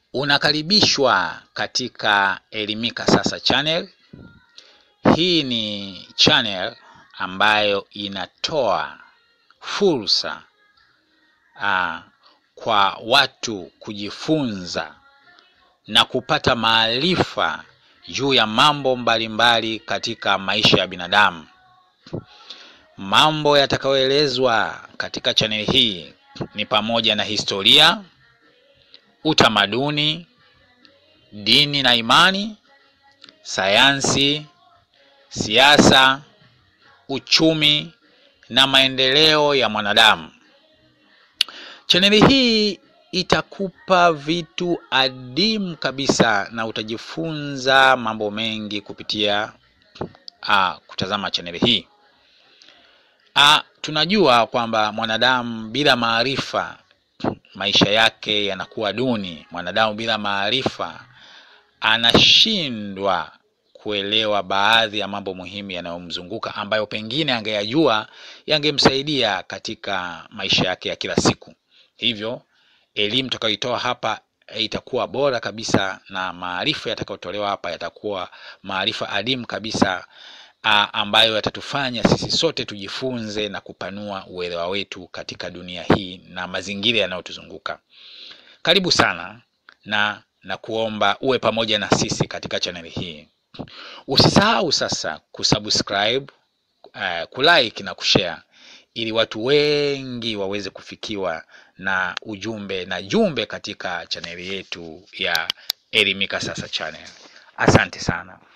Unakaribishwa katika Elimika Sasa channel. Hii ni channel ambayo inatoa fursa uh, kwa watu kujifunza na kupata maarifa juu ya mambo mbalimbali mbali katika maisha ya binadamu. Mambo yatakayoelezwa katika chaneli hii ni pamoja na historia, utamaduni, dini na imani, sayansi, siasa, uchumi na maendeleo ya mwanadamu. Chaneli hii itakupa vitu adimu kabisa na utajifunza mambo mengi kupitia a, kutazama chaneli hii. A, tunajua kwamba mwanadamu bila maarifa maisha yake yanakuwa duni. Mwanadamu bila maarifa anashindwa kuelewa baadhi ya mambo muhimu yanayomzunguka ambayo pengine angeyajua yangemsaidia katika maisha yake ya kila siku. Hivyo elimu tutakayoitoa hapa itakuwa bora kabisa na maarifa yatakayotolewa hapa yatakuwa maarifa adimu kabisa a, ambayo yatatufanya sisi sote tujifunze na kupanua uelewa wetu katika dunia hii na mazingira yanayotuzunguka. Karibu sana na na kuomba uwe pamoja na sisi katika chaneli hii. Usisahau sasa kusubscribe, uh, kulike na kushare ili watu wengi waweze kufikiwa na ujumbe na jumbe katika chaneli yetu ya Elimika Sasa channel. Asante sana.